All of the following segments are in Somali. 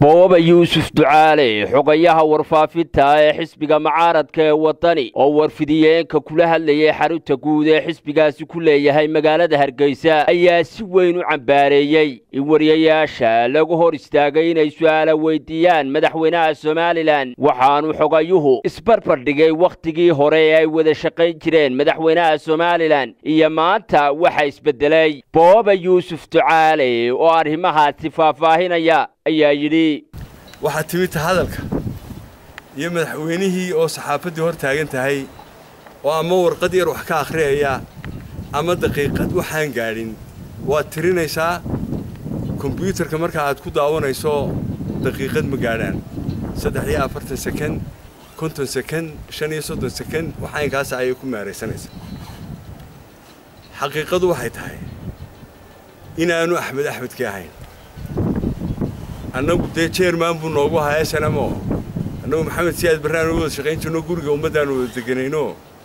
booba yuusuf ducaale xogayaha warfaafinta ee xisbiga mucaaradka ee waddani oo warfidiyeenka kula hadlayay xarunta guud ee xisbigaasi ku leeyahay magaalada hargeysa ayaa si weyn u cambaareeyey in wariyayaasha lagu hor istaagay inay su'aala weydiiyaan madaxweynaha somalilan waxaanu xogayuhu isbarbardhigay wakhtigii hore ee ay wada shaqayn jireen madaxweynaha somalilan iyo maanta waxa isbeddelay booba yuusuf ducaale oo arrimahaasi faahfaahinaya ayaa yidhi waxaa timidta hadalka iyo madaxweynihii oo saxaafaddii hor taagan tahay oo ama warqad yar wax ka akhriyaya ama daqiiqad waxaan gaadhin waad tirinaysaa kombyuutarka marka aad ku daawanayso daqiiqad ma gaadhaan saddex iyo afartan sekend konton sekend shan iyo soddon sekend waxaynkaasa ayay ku meeraysanaysaa xaqiiqadu waxay tahay inaanu axmed axmedkii ahayn annagu dee jeerman buu noogu ahaa snmo annagu maxamed siyaad barraanu wada shaqayn jirno guriga ummaddaanu wada deganayno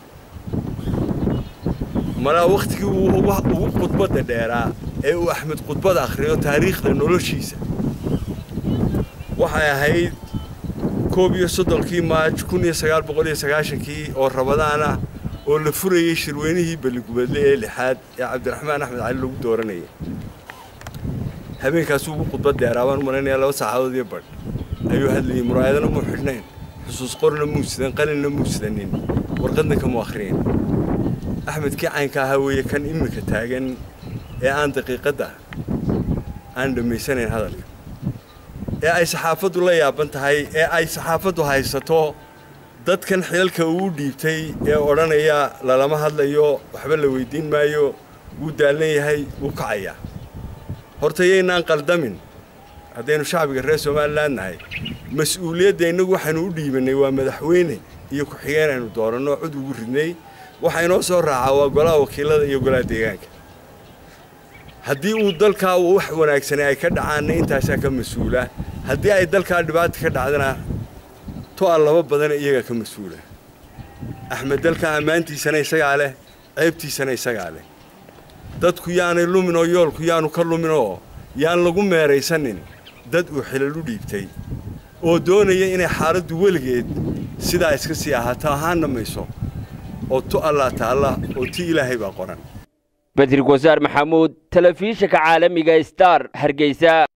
malaa wakhtigii ugu khudbadda dheeraa ee uu axmed khudbad akhriyo taariikhda noloshiisa waxay ahayd koob iyo soddonkii maaj kun iyo sagaal boqol iyo sagaashankii oo rabadaan ah oo la furayey shirweynihii balligubadle ee lixaad ee cabdiraxmaan axmed cali lagu dooranayay habeenkaasuu ugu khudbad dheeraa baan u malaynayaa laba saacadood iyo badh ayuu hadlayey muraayadana muu xidhnayn xusuus qorna muu sidan qalinna muu sidanin warqadna kamuu akhriyin axmedkii caynka ahaa weeye kan iminka taagan ee aan daqiiqadda aan dhammaysanayn hadalka ee ay saxaafaddu la yaaban tahay ee ay saxaafaddu haysato dadkan xilalka uu dhiibtay ee odhanaya lalama hadlayo waxba la weyddiin maayo wuu daallan yahay wuu kacayaa horta yaynaan qaldamin haddaynu shacbiga reer somalilan nahay mas-uuliyadda innagu waxaynu u dhiibannay waa madaxweyne iyo ku-xigeen aynu dooranno cod ugu ridnay waxa inoo soo raacaa waa golaha wakiilada iyo golaha deegaanka haddii uu dalkaa wax wanaagsanay ay ka dhacaanna intaasaa ka mas-uula haddii ay dalkaa dhibaata ka dhacdana to-a laba badana iyagaa ka mas-uula axmed dalka ammaantiisana isagaa leh ceebtiisana isagaa leh dadku yaanay lumin oo yoolku yaanu ka lumin oo yaan lagu meeraysanin dad uu xilal u dhiibtay oo doonaya inay xaaladdu weligeed sidaa iska sii ahaato ahaanna mayso oo tu allaa taalla oo ti ilaahay baa qoran bedrig wasaar maxamuud telefishinka caalamiga star hargeysa